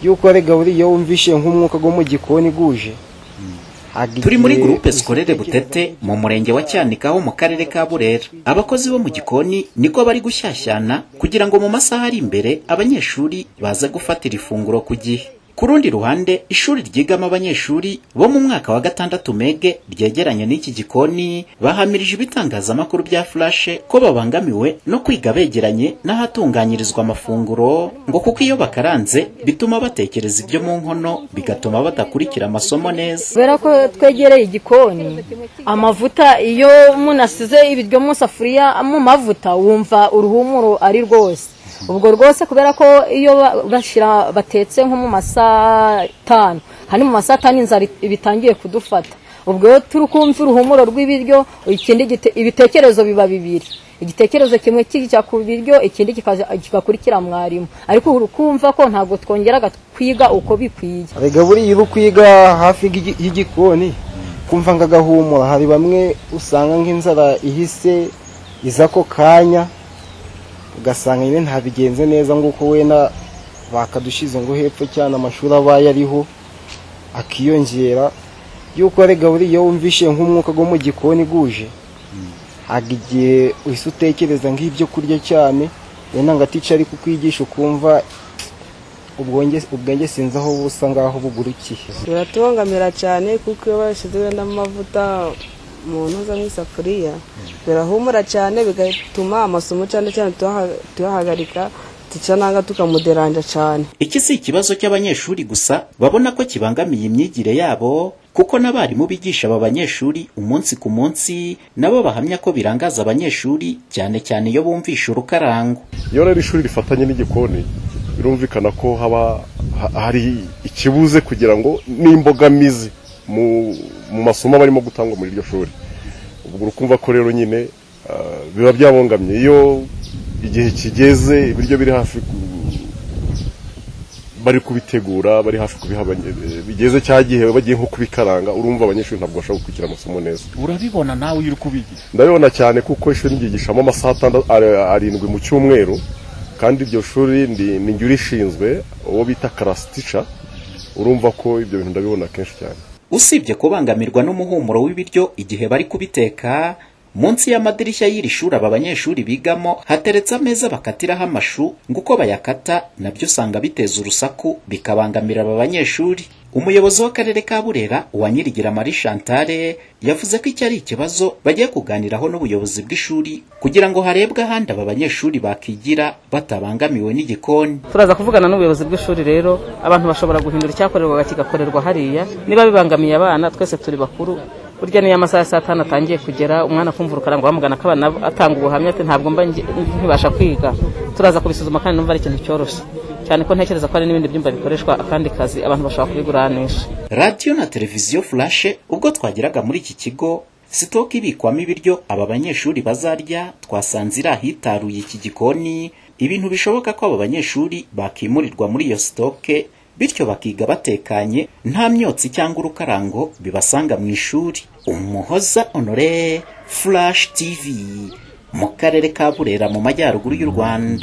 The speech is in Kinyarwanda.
yuko ari gahuriye wumvishe nk'umwuka wo mu gikoni guje turi muri gurupe sikorere butete mu murenge wa cyanika ho mu karere ka burera abakozi bo mu gikoni niko bari gushyashyana kugira ngo mu masaha ari imbere abanyeshuri baze gufatira ifunguro ku gihe ku rundi ruhande ishuri ryigamo abanyeshuri bo mu mwaka wa gatandatu mege ryegeranye n'iki gikoni bahamirije ibitangazamakuru bya furashe ko babangamiwe no kwiga begeranye n'ahatunganyirizwa amafunguro ngo kuko iyo bakaranze bituma batekereza ibyo mu nkono bigatuma badakurikira amasomo neza kubera ko twegereye igikoni amavuta iyo umuntu asize ibiryo mu safuriya mu mavuta wumva uruhumuro ari rwose ubwo rwose kubera ko iyo bashyira batetse nko mu masaha atanu hanyuma mu masaha atanu inzara bitangiye kudufata ubwo rero turi kumva uruhumuro rw'ibiryo ikindi ibitekerezo biba bibiri igitekerezo kimwe kijya ku biryo ikindi kigakurikira mwarimu ariko ukumva ko ntabwo twongeraga kwiga uko bikwiye gaburiye uri kwiga hafi y'igikoni kumva ngo agahumura hari bamwe usanga nk'inzara ihise iza ako kanya ugasanga nyine ntabigenze neza nguko wenda bakadushyize ngo hepfo cyane amashuri abaye ariho akiyongera yuko rega buriya wumvishe nk'umwuka wo mu gikoni guje ntabwo igihe uhise utekereza nk'ibyo kurya cyane wenda ngo atica ari kukwigisha ukumva ubwenge sinzi aho busa ngaho bugurukiye biratubangamira cyane kuko iyo bashyizeho n'amavuta umuntu uza nk'isafuriya birahumura cyane bigatuma amasomo cyane cyane tuyahagarika nanga tukamuderanja cyane iki si ikibazo cy'abanyeshuri gusa babona ko kibangamiye imyigire yabo kuko n'abarimu bigisha aba banyeshuri umunsi ku munsi nabo bahamya ko birangaza abanyeshuri cyane cyane iyo bumvisha urukarango iyo rero ishuri rifatanye n'igikoni birumvikana ko haba hari ikibuze kugira ngo n'imbogamizi mu masomo barimo gutangwa muri iryo shuri ubwo urukumva ko rero nyine biba byabongamye iyo igihe kigeze ibiryo biri hafi bari kubitegura bari hafi kubiha bigeze cya gihe bagiye nko kubikaranga urumva abanyeshuri ntabwo bashobora gukurikira amasomo neza urabibona nawe uri kubigisha ndabibona cyane kuko ishuri ryigishamo amasaha arindwi mu cyumweru kandi iryo shuri ni njye urishinzwe uwo bita karasitica urumva ko ibyo bintu ndabibona kenshi cyane usibye kubangamirwa n'umuhumuro w'ibiryo igihe bari kubiteka munsi y'amadirishya y'iri shuri aba banyeshuri bigamo hateretse ameza bakatiraho amashu ngo uko bayakata nabyo usanga biteza urusaku bikabangamira aba banyeshuri umuyobozi w'akarere ka burera uwa nyirigira marie chantale yavuze ko iki ari ikibazo bagiye kuganiraho n'ubuyobozi bw'ishuri kugira ngo harebwe ahandi aba banyeshuri bakigira batabangamiwe n'igikoni turaza kuvugana n'ubuyobozi bw'ishuri rero abantu bashobora guhindura icyakorerwaga kigakorerwa hariya niba bibangamiye abana twese turi bakuru burya niyo amasaha ya saa tanu atangiye kugera umwana akumva urukarango bamugana ko abana atanga ubuhamya ati ntabwo mba nkibasha kwiga turaza kubisuzuma kandi numva ari ikintu cyoroshye cyane ko ntekereza ko hari n'ibindi byumba bikoreshwa akandi kazi abantu bashobora kubiguranisha radiyo na televiziyo furashe ubwo twageraga muri iki kigo sitoke ibikwamo ibiryo aba banyeshuri bazarya twasanze iri ahitaruye iki gikoni ibintu bishoboka ko aba banyeshuri bakimurirwa muri iyo sitoke bityo bakiga batekanye nta myotsi cyangwa urukarango bibasanga mu ishuri umuhoza honore furashi tivi mu karere ka burera mu majyaruguru y'u rwanda